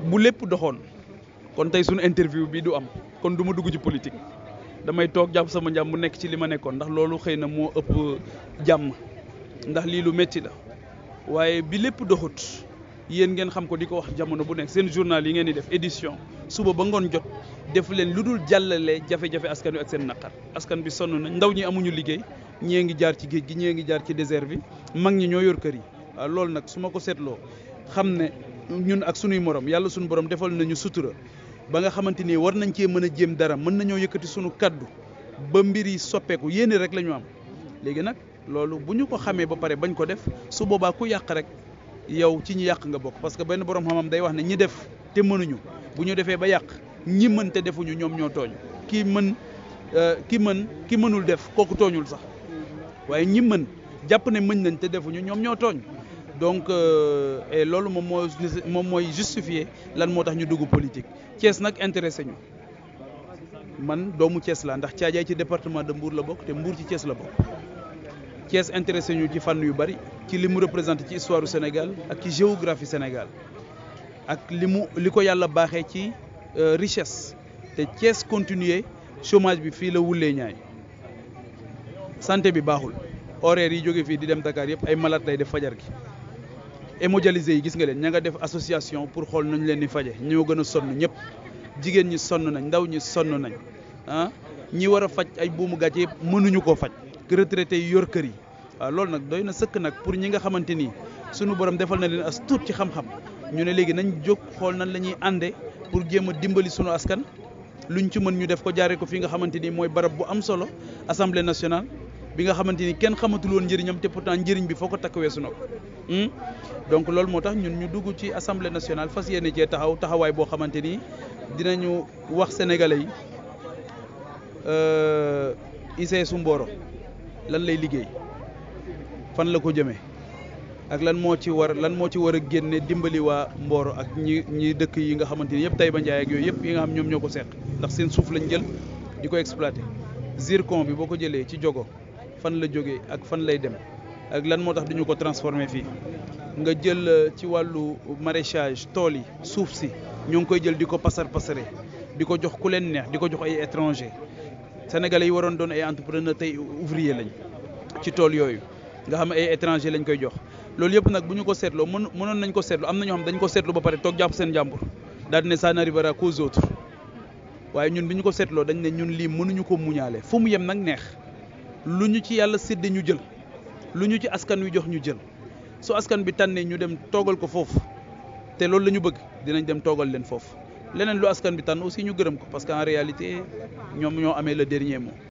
bu lépp doxoon kon tey suñu interview bi du am kon du ma dugg ci politique damay toog jàpp sama njàm mu nekk ci li ma nekkoon ndax loolu xëy na moo ëpp jàmm ndax lii lu métti la waaye bi lépp doxut yéen ngeen xam ko di ko wax jamono bu nekk seen journal yi ngeen di def édition suba ba ngoon jot def leen lu dul jàllale jafe-jafe askan wi ak seen naqar askan bi sonn nañ ndaw ñi amuñu liggéey ñii ngi jaar ci géej gi ñii ngi jaar ci désert bi mag ñi ñoo yor kër yi waaw loolu nag su ma ko seetloo xam ne ñun ak sunuy morom yàlla suñu borom defal nañu sutura ba nga xamante ni war nañ cee mën a jéem dara mën nañoo yëkkati sunu kaddu ba mbir yi soppeeku yéene rek la ñu am léegi nag loolu bu ñu ko xamee ba pare bañ ko def su boobaa ku yàq rek yow ci ñi yàq nga bokk parce que benn borom xam-xam day wax ne ñi def te mënuñu bu ñu defee ba yàq ñi mën te defuñu ñoom ñoo tooñ kii mën ki mën ki mënul def kooku tooñul sax waaye ñi mën jàpp ne mën nañ te defuñu ñoom ñoo tooñ donc et loolu moom moo moom mooy justifier lan moo tax ñu dugg politique Thiès nag intéressé ñu man doomu Thiès laa ndax Thiadiaye ci département de Mbour la bokk te Mbour ci Thiès la bokk Thiès intéressé ñu ci fànn yu bari ci li mu représenté ci histoire du Sénégal ak ci géographie Sénégal ak li mu li ko yàlla baaxee ci richesse te Thiès continuer chômage bi fii la wulee ñaay santé bi baaxul horaire yi jóge fii di dem Dakar yëpp ay malade lay def fajar gi hémodialysé yi gis nga leen ña nga def association pour xool nañ leen di faje ñoo gën a sonn ñëpp jigéen ñi sonn nañ ndaw ñi sonn nañ ah ñi war a faj ay buumu gàcce yëpp mënuñu koo faj retraité yi yor kër yi waaw loolu nag doy na sëkk nag pour ñi nga xamante ni sunu borom defal na leen as tuut ci xam-xam ñu ne léegi nañ jóg xool nan la ñuy ànde pour jéem a dimbali sunu askan luñ ci mën ñu def ko jaaree ko fi nga xamante ni mooy barab bu am solo assemblée nationale bi nga xamante ni kenn xamatul woon njëriñam te pourtant njëriñ bi foo ko takk weesu na ko donc loolu moo tax ñun ñu dugg ci assemblée nationale fas yéene cee taxaw taxawaay boo xamante ni dinañu wax sénégalais yi ICS su Mboro lan lay liggéey fan la ko jëmee ak lan moo ci war lan moo ci war a génne dimbali waa Mboro ak ñi ñi dëkk yi nga xamante ni yëpp Taïba Ndiaye ak yooyu yëpp yi nga xam ñoom ñoo ko seq ndax seen suuf lañ jël di ko exploité zircon bi boo ko jëlee ci jogo fan la jógee ak fan lay dem ak lan moo tax duñu ko transformé fii nga jël ci wàllu maraîchage tool yi suuf si ñoo ngi koy jël di ko pasar pasare di ko jox ku leen neex di ko jox ay étranger sénégalais yi waroon doon ay entrepreneur tey ouvrier lañ ci tool yooyu nga xam ay étranger lañ koy jox loolu yëpp nag bu ñu ko seetloo mën mënoon nañ ko seetlu am na ñoo xam dañ ko seetlu ba pare toog jàpp seen jàmbur daal di ne ça n'arrivera qu'aux autres waaye ñun bi ñu ko seetloo dañ ne ñun lii mënuñu ko muñaale fu mu yem nag neex lu ñu ci yàlla sédde ñu jël lu ñu ci askan wi jox ñu jël su askan bi tànnee ñu dem toogal ko foofu te loolu la ñu bëgg dinañ dem toogal leen foofu leneen lu askan bi tànn aussi ñu gërëm ko parce que en réalité ñoom ñoo amee le dernier mot.